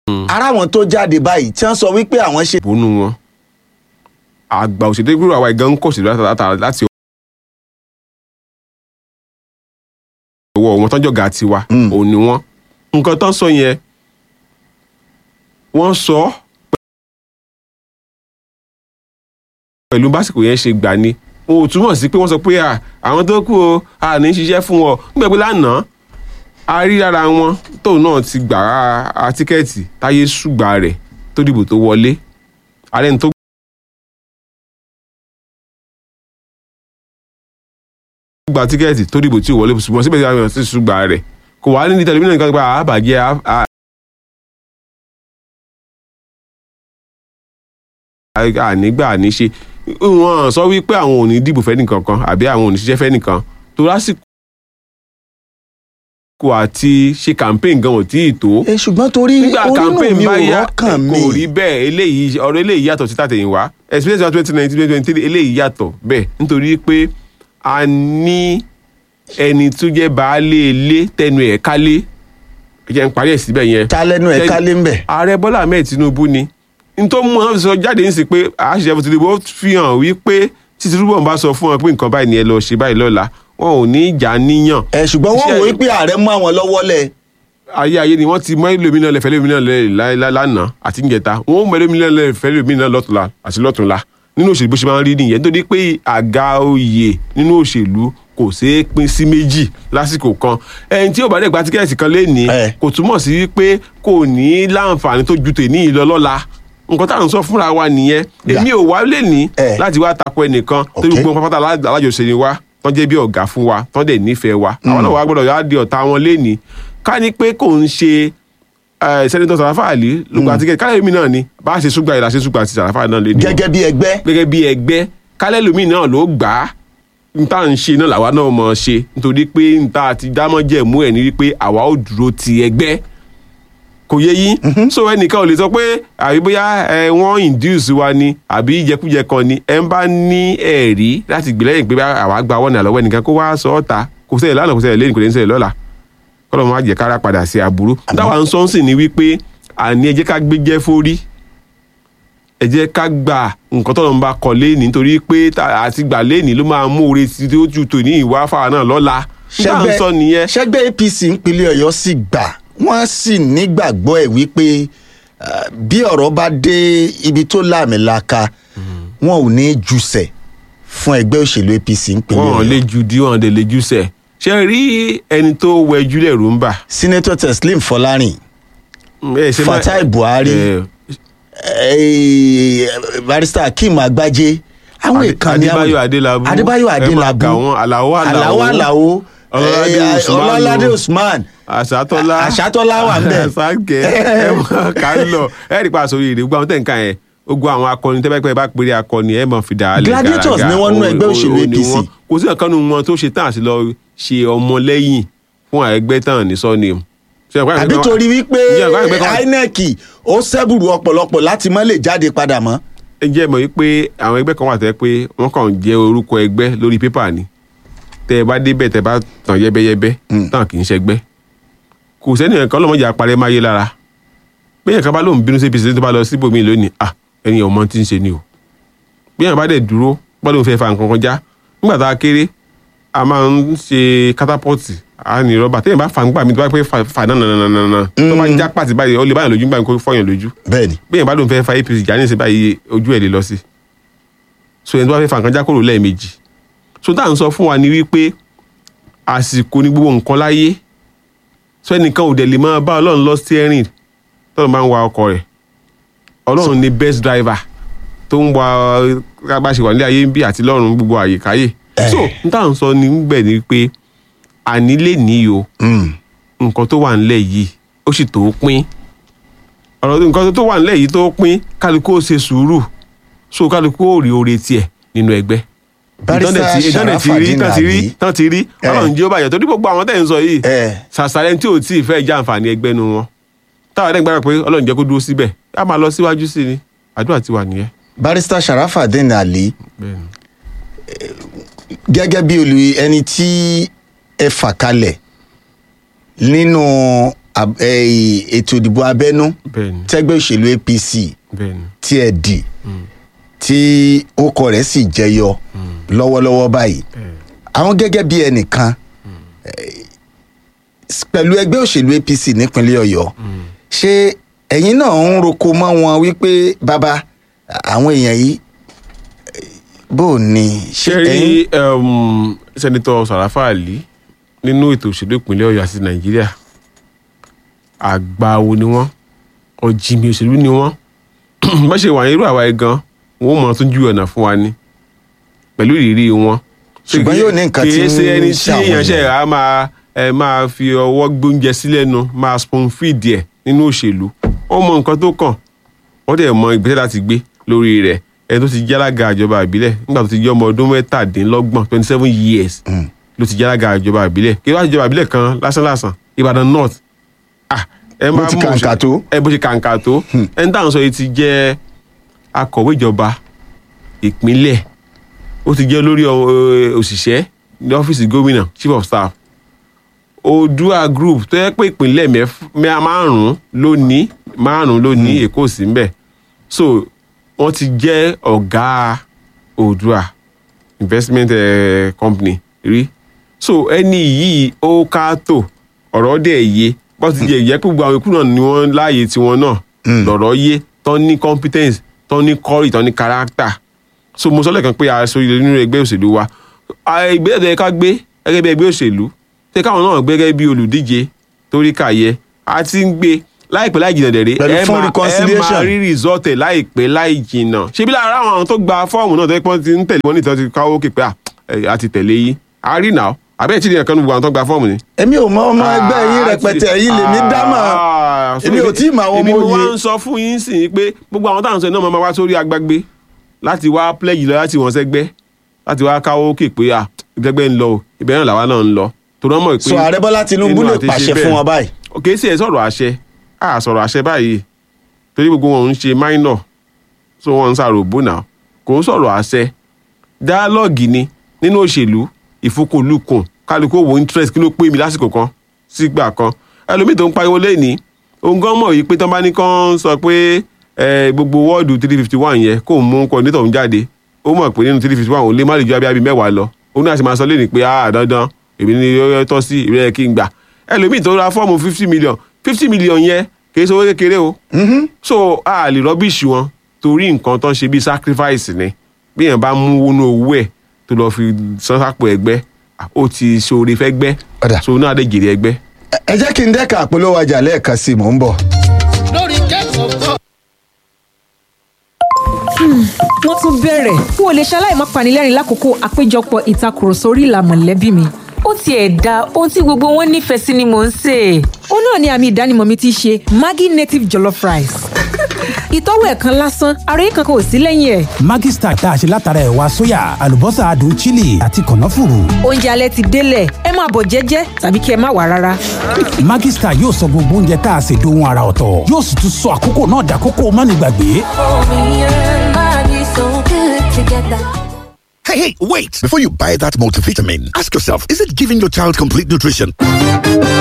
ara wọn tó jáde báyìí tí wọ́n sọ wípé àwọn ṣe. bónú wọn àgbà òṣèlú gbúrò àwa ìgan ń kọ̀ sí láti ọwọ́ wọn tọ́jọ́ ga tiwa Mm. òun ni wọ́n nǹkan tó ń sọ yẹn wọ́n sọ pẹ̀lú básìkò yẹn ṣe gbà ni wọn ò túmọ̀ sí pé wọ́n sọ pé à, àwọn tó kù o à ní ṣiṣẹ́ fún wọn nígbà pé lánàá a rí lára wọn tóun náà ti gbà á á tíkẹ́ẹ̀tì táyé ṣùgbà rẹ̀ tó dìbò tó wọlé ààrẹ ní tó gba tíkẹ́ẹ̀tì tó dìbò tí ò wọlé ṣùgbọ́n síbẹ̀ síbẹ̀ àwọn ti ṣùgbà rẹ̀ kò wá ní tẹlifíṣàn nǹkan gba àbàjẹ́ à- à- ànígbà àníṣe wọn sọ wípé àwọn ò ní dìbò fẹ́ nìkan kan àbí àwọn ò ní ṣiṣẹ́ fẹ́ nìkan tó lásìkò àti ṣe campaign gan ò tí ì tó ẹ ṣùgbọ́n torí nígbà onínú campaign mi ò bá yá rọ́kàn mi. kò rí bẹ́ẹ̀ eléyìí ọ̀rọ̀ eléyìí yàtọ̀ sí tàtẹ̀yìnwá experience wa twenty nineteen twenty twenty three eléyìí yàtọ̀ bẹ́ẹ̀ nítorí pé a ní ẹni tó jẹ́ baálé ilé tẹnu ẹ̀ kálé ẹ jẹ́ n parí ẹ̀ síbẹ̀ yẹn ta lẹnu ẹ̀ Tẹ́lẹ̀- kálé ń bẹ̀. ààrẹ bọ́lá ahmed tinubu ni nítorí mú wọn sọ jáde ń sìn pé àṣìṣe fún tinubu ó fi hàn wípé tí tinubu bá sọ fún wọn pé nǹkan báyìí ni ẹ lọ ṣe báyìí lọ́la wọn ò ní ìjà níyàn ẹ ṣùgbọ́n wọ́n Iṣẹ́- wò ó pé ààrẹ mú àwọn lọ́wọ́ lẹ̀. ayé ayé ni wọ́n ti mọ ẹlòmínà lẹfẹ ẹlòmínà lẹ lánàá àti níjẹta wọ́n mọ ẹlòmínà lẹfẹ ẹlòmínà lọ́tùnla àti lọ́tùnla nínú òṣèlú bó ṣe máa ń rí nìyẹn nítorí pé àga oyè nínú òṣèlú kò ṣeé pín sí méjì lásìkò kan ẹni tí ò bá dẹ̀ gba tíkẹ́ẹ̀tì kan lénìí Eh. kò túmọ̀ sí pé kò ní láǹfààní tó ju tèmi yìí lọ lọ́la nǹkan tá à ń sọ fúnra wa nìyẹn Yeah. èmi ò wá lénìí Eh. láti wá tako ẹnìkan torí Okay. gbogbo pátá alájọṣe ni wá tán jẹ́ bí ọ̀gá fún wa tán dẹ̀ nífẹ̀ẹ́ wa àwọn náà wá gbọ́dọ̀ yá di ọ̀tá wọn lénìí ká ní pé kò ń ṣe eh, sẹ́nitọ́ sàràfà àlì ló gba tíkẹ́ẹ̀tì kálẹ̀ mi náà ni bá a ṣe súgbà ìlà ṣe súgbà ti sàràfà náà lénìí gẹ́gẹ́ bí ẹgbẹ́. gẹ́gẹ́ bí ẹgbẹ́ kálẹ̀ lómi náà ló gbà á n tá à ń ṣe náà làwa náà mọ̀ ọ́ ṣe nítorí pé n ta ti dámọ́ jẹ̀ mú ẹ̀ ní wípé àwa ò dúró ti ẹgbẹ́ kò yé yín so ẹnìkan ò lè sọ pé àbí bóyá ẹ wọ́n induce wa ni àbí ìjẹkújẹ kan ni ẹ ń bá ní ẹ̀rí láti gbé lẹ́yìn pé bá àwa gba wọ́n ní àlọ́wọ́ ẹnìkan kó wá sọ ọ́ ta kò sẹ́yìn lánàá kò sẹ́yìn lẹ́yìn kò lè ń sẹ́yìn lọ́la kọ́lọ́ máa jẹ́ kára padà sí aburú táwa ń sọ ń sìn ní wípé àní ẹ jẹ́ ká gbé jẹ́ fórí ẹ jẹ́ ká gba nǹkan tọ́lọ́ ń bá kọ léèní nítorí pé tá- àti gbà léèní ló máa mú oore tí ó ju tòní ìwà fáwọn náà lọ́la nígbà ń sọ nìyẹn ṣẹgbẹ́ apc ìpínlẹ̀ ọ̀yọ́ sì gbà wọ́n sì nígbàgbọ́ ẹ̀ wípé ah, bí ọ̀rọ̀ bá dé ibi tó láàmìlaka wọn ò ní jùsẹ̀ fún ẹgbẹ́ òṣèlú apc ìpínlẹ̀ wọn lè ọ̀yọ́. ju dí wọn lè ju sẹ ṣe rí ẹni tó wẹjú lẹrú ń bà. senator teslim fọlárin ẹ ṣe má- fatai buhari ẹ, eh, barrister akeem agbaje àwọn Adé- ìkànnì àwọn- Adébáyọ̀ Adélábù adébáyọ̀ ẹ máa adélábù kà wọ́n, Àlàó Àlàó, àlàó àlàó Ọlọ́ládé eh, Usman ọlọ́ládé o. usman àṣàtọ́lá àṣàtọ́lá wà ń bẹ̀. sáńkẹ́ ẹ mọ̀ ká lọ ẹ rí pa àsọyé rè gbogbo àwọn tẹ̀ ń ka yẹn ogun àwọn akọni tẹ́ bá pẹ́ bá péré akọni ẹ mọ̀ fi dà á lẹ̀ Gladiators gàràgà. ni wọ́n nú O- ẹgbẹ́ o- òṣèlú o ni APC. wọ́n. kò sí ọ̀kan nínú wọn tó ṣe tán àti lọ ṣe ọmọlẹ́yìn fún ẹgbẹ́ tán ní sọ́ni àbí torí wípé Ǹjẹ́ ẹ̀kọ́ àgbẹ̀ kan- inec ó sẹ́bùrù ọ̀pọ̀lọpọ̀ láti má lè jáde padà mọ́. ẹ jẹ́ mọ̀ wípé àwọn ẹgbẹ́ kan wà tẹ́ pé wọ́n kàn ń jẹ́ orúkọ ẹgbẹ́ lórí pépà ni tẹ́ ẹ bá débẹ̀ tẹ́ ẹ bá tàn yẹ́bẹ́yẹ́bẹ́ tàn kì í ṣẹgbẹ́ kò sẹ́ni ẹ̀kan ọlọ́mọdé àparẹ́ máa yé lára bẹ́ẹ̀ kan bá lóun bínú sí apc tó bá lọ síbòmí lónìí à ẹni ọmọ tí ń ṣe ni o bí èèyàn bá dẹ̀ dúró bá lóun fẹ́ fa nǹkan kan já nígbà tá a kéré a máa ń ṣe katapọ́ọ̀tì a ní rọ́bà téèyàn bá fa nígbà mi tó bá pẹ́ fa fa náà nànànànà tó bá já pàtì báyìí ó lè báyìí lójú nígbà mi kó fọyàn lójú bẹ́ẹ̀ni bẹ́ẹ̀ bá lóun fẹ́ fa apc jà ní ìsìn báyìí ojú ẹ̀ lè lọ sí so ẹni tó bá fẹ́ fa nǹkan já kúrò lẹ́ẹ̀mejì so tá à ń sọ fún wa ni wípé àsìkò ní gbogbo nǹkan láyé so ẹnìkan ò dẹ̀ lè máa bá ọlọ́run lọ steering tọ́lọ́ máa ń wa ọkọ̀ rẹ̀ ọlọ́run ni best driver tó ń wa bá ṣe wà ní ayé ń bí àti lọ́run gbogbo àyíkáyè so n tá à ń sọ ní gbẹ̀ ni pé àní lè ní o nǹkan tó wà nílẹ̀ yìí ó sì tó pín ọ̀rọ̀ nǹkan tó wà nílẹ̀ yìí tó pín kálukú ó ṣe sùúrù so kálukú ó rí oore tiẹ̀ nínú ẹgbẹ́ Barrister ìtọ́nẹ̀ ti rí Sharafadeen tán ti rí Abi. tán ti rí Eh. ọlọ́run jẹ́ ó bàjẹ́ torí gbogbo àwọn tẹ̀ ń sọ yìí Eh. sàṣàlẹ̀ tí ò tí ì fẹ́ jẹ́ àǹfààní ẹgbẹ́ nu wọn táwọn ẹ̀dẹ́gbẹ́ rẹ̀ pé ọlọ́run jẹ́ kó dúró síbẹ̀ á máa lọ síwájú sí ni àdúrà ti wà nìyẹn. barrister sharafadeen ali Bẹ́ẹ̀ni. gẹ́gẹ́ bí olú ẹni tí ẹ fà kalẹ̀ nínú ab- eh, ètò ìdìbò abẹ́nú bẹ́ẹ̀ni tẹ́gbẹ́ òṣèlú apc bẹ́ẹ̀ni tí ẹ dì tí orúkọ rẹ̀ sì jẹyọ lọ́wọ́lọ́wọ́ báyìí àwọn gẹ́gẹ́ bí ẹnìkan eh, s- pẹ̀lú ẹgbẹ́ òṣèlú apc nípínlẹ̀ ọ̀yọ́ ṣé ẹ̀yin náà ń roko mọ́ wọn wípé bàbá àwọn èèyàn yìí eh, bó o ní ṣé ṣe ẹ̀yin rí um, sẹ́nitọ́ sàràfà àlí nínú ètò òṣèlú ìpínlẹ̀ ọ̀yọ́ àti nàìjíríà àgbàwo ni wọ́n ọ̀jìnmí òṣèlú ni wọ́n bá ṣe wà ní irú àwa ẹ̀ gan wọ́n mọ̀ tún ju ọ̀nà fún wa ni pẹ̀lú ìrírí wọn. Ṣùgbọ́n yóò ní nǹkan tí kì í ṣe ń ẹni tí ṣàwọn èèyàn ṣe èèyàn. á máa ẹ máa fi ọwọ́ gbóúnjẹ sílẹ̀ nu máa spoon feed ẹ̀ nínú òṣèlú wọ́n mọ nǹkan tó kàn wọ́n dẹ̀ mọ ìgbésẹ̀ láti gbé lórí rẹ̀ ẹni tó ti jálága ìjọba ìbílẹ̀ nígbà tó ti jẹ́ ọmọ ọdún mẹ́tàdínlọ́gbọ̀n twenty seven years ló ti jálága ìjọba ìbílẹ̀ kí wọ́n á ìjọba ìbílẹ̀ kan lásánlásán Ìbàdàn North ah ẹ Bó máa ti mọ̀ kàǹkà òṣèlú- tó. ẹ bó ti kàǹkà tó ẹni táwọn sọ yìí ti jẹ́ akọ̀wé ìjọba ìpínlẹ̀ ó ti jẹ́ olórí ọ- òṣìṣẹ́ ní ọ́fíìsì gómìnà chief of staff Oòduà group tó yẹ pé ìpínlẹ̀ mẹ́f- mẹ́- márùn-ún ló ní márùn-ún ló ní Èkó sí ń bẹ̀ so wọ́n ti jẹ́ ọ̀gá Oòduà investment eh, company rí so ẹni yìí ó ká tó ọ̀rọ̀ dẹ̀ yé bó ti jẹ́ ìyẹ́ pé gbogbo àwọn ikú náà ni wọ́n láàyè tiwọn náà lọ̀rọ̀ yé tán ní competence tán ní courage tán ní character so mo sọ lẹ́ẹ̀kan pé aṣọ ilé nínú ẹgbẹ́ òṣèlú wa ìgbésẹ̀ tó yẹ ká gbé gẹ́gẹ́ bí ẹgbẹ́ òṣèlú ṣé káwọn náà gbé gẹ́gẹ́ bí olùdíje torí kàyẹ a ti ń gbé láìpẹ́ láì jìnnà dẹ̀rẹ́ Pẹ̀lú ẹ fún máa ẹ reconciliation. máa rí result ẹ̀ láìpẹ́ láì jìnnà ṣebí lára àwọn tó gba fọ́ọ̀mù náà tó yẹ pé wọ́n ti ń tẹ̀lé wọn nítorí ti káwó képe à ẹ, a ti tẹ̀lé yín a rí nà àbẹ́ẹ̀ tí ìdíyàn kan ní gbogbo àwọn tó gba fọ́ọ̀mù ni èmi ò mọ ọmọ ẹgbẹ́ yín Ah, rẹpẹtẹ ti- yín lèmi dámọ̀ Ah, so èmi ò tí ì mọ àwọn èmi ọmọ mo wá òye ń sọ fún yín sì ni pé gbogbo àwọn táwọn sọ náà máa wá sórí agbágbé láti wá pledge lọ láti wọn sẹ́gbẹ́ láti wá káwó kè pé à ìgbẹ́gbẹ́ ń lọ o ibẹ̀ náà làwa náà ń lọ torí wọ́n mọ̀ pé sọ ààrẹ bọ́lá tinubu inú lè àti ṣe pàṣẹ bẹ́ẹ̀. fún wọn báyìí kì í sì ẹ̀ sọ̀rọ̀ àṣẹ à sọ̀rọ̀ àṣẹ báyìí torí gbogbo wọn ń ṣe minor so wọn ń ṣàròbó náà kò ń sọ̀rọ̀ àṣẹ dialogue ni nínú òṣèlú ìfúkúlùkùn kálukú wo interest kí ló pé mi lásìkò kan sígbà kan ẹlòmíì tó ń pariwo lẹ́ni òun gan mọ̀ yìí pé tán bá ní kán sọ pé eh, gbogbo wọ́ọ̀dù three fifty one yẹn kó mú coordinator ń jáde ó mọ̀ pé nínú three fifty one òun lè má lè ju abíyábí mẹ́wàá lọ òun náà sì máa sọ lẹ́ni pé ah dandan èmi ni ó yẹ tọ́ sí ìrẹ́ yẹ kí n gbà ẹlòmíì tó ra fọ́ọ̀mù fifty million fifty million yẹn kì í ṣe owó kékeré o so a lè rọ́bìṣì wọn torí nǹkan tó ń ṣe bíi sacrifice ni bí èèyàn bá mú wọnú owó ẹ̀ tó lọ́ọ́ fi san sápò ẹgbẹ́ ó ti ṣoore fẹ́ gbẹ́ Ọ̀dà. so náà dé jèrè ẹgbẹ́. Ẹ- ẹ jẹ́ kí n dẹ́ka àpolówó ọjà lẹ́ẹ̀kan sí i mò ń bọ̀. lórí kẹ́kọ̀ọ́ kọ́. wọ́n tún bẹ̀rẹ̀ n ò lè ṣaláì má panilẹ́rìn lákòókò àpéjọpọ̀ ìtakùrọ̀sọ orí ìlà mọ̀lẹ́bí mi. ó tiẹ̀ da ohun tí gbogbo wọn nífẹ̀ẹ́ sí ni mò ń sè é. ó náà ni àmì ìdánimọ̀ mi ti ṣe maggi native jollof rice. ìtọ́wò ẹ̀ kan lásán ara yìí kankan ò sí lẹ́yìn ẹ̀. Maggi Star tá a ṣe látara ẹ̀wà sóyà àlùbọ́sà adùn chili àti kànáfùrù. oúnjẹ alẹ́ ti délẹ̀ ẹ máa bọ̀ jẹ́jẹ́ tàbí kí ẹ má wà rárá. Maggi Star yóò sọ gbogbo oúnjẹ tá a ṣe dohun ara ọ̀tọ̀ yóò sì tún sọ àkókò náà dàkókò mánigbàgbé. Hey, hey, wait! Before you buy that multivitamin, ask yourself, is it giving your child complete nutrition?